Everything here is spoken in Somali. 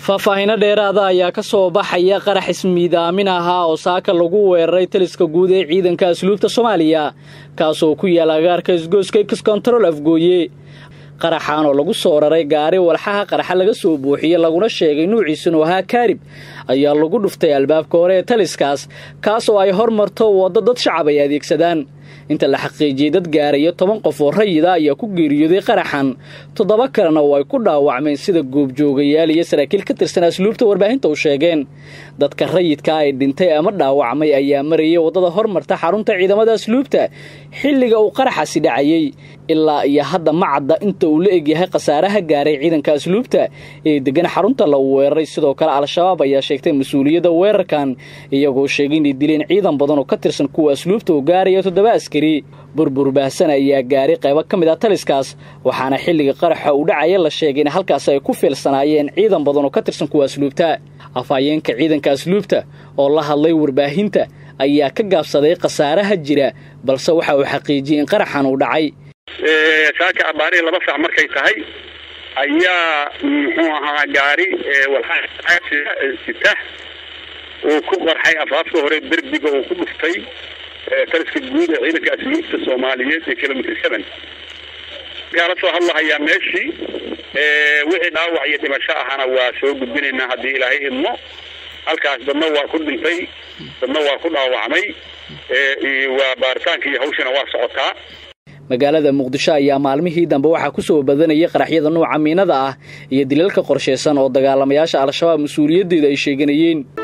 faahfaahino dheeraada ayaa ka soo baxaya qarax ismiidaamin ahaa oo saaka lagu weeraray taliska guud ee ciidanka asluubta soomaaliya kaasoo ku yaala agaarka isgooska x kontarol afgooye qaraxaan oo lagu soo raray gaari walxaha qaraxa laga soo buuxiyey laguna sheegay nuuciisanu ahaa kaarib ayaa lagu dhuftay albaabka hore ee taliskaas kaas oo ay hormarto waddo dad shacab ay adeegsadaan inta la xaqiijiyey dad gaaraya toban qof oo rayida ayaa ku geeriyooday qaraxan toddoba kalena oo ay ku dhaawacmeen sida goobjoogayaal iyo saraakiil ka tirsan asluubta warbaahinta u sheegeen dadka rayidka ay dhintay ama dhaawacmay ayaa marayay waddada hormarta xarunta ciidamada asluubta xilliga uu qaraxasi dhacayey ilaa iyo hadda ma cadda inta uu la egyahay khasaaraha gaaray ciidanka asluubta ee degan xarunta la weeraray sidoo kale al-shabaab ayaa sheegtay mas-uuliyadda weerarkan iyagoo sheegay inay dileen ciidan badan oo ka tirsan kuwa asluubta oo gaaraya toddoba askari burbur baahsan ayaa gaaray qaybo ka mid ah taliskaas waxaana xilliga qaraxa uu dhacaya la sheegay in halkaas ay ku fiilsanaayeen ciidan badan oo ka tirsan kuwa asluubta afhayeenka ciidanka asluubta oo la hadlay warbaahinta ayaa ka gaabsaday khasaaraha jira balse waxa uu xaqiijiyey in qaraxan uu dhacay saaka abaarihii laba saac markay tahay ayaa muxuu ahaa gaari walxasita uu ku qarxay afaafka hore derbiga uu ku dhuftay taliska guud ee ciidanka asluubta soomaaliyeed ee kilomitr seven kaala soo hadlahayaa meeshii wixii dhaawac iyo dhimasho ahana waa soo gudbinaynaa haddii ilaahay idmo halkaas dadna waa ku dhintay dadna waa ku dhaawacmay waa baaritaanka iyo hawshana waa socotaa magaalada muqdisho ayaa maalmihii dambe waxaa ku soo badanayay qaraxyada nuuca miinada ah iyo dilalka qorshaysan oo dagaalamayaasha al-shabaab mas-uuliyaddeeda ay sheeganayeen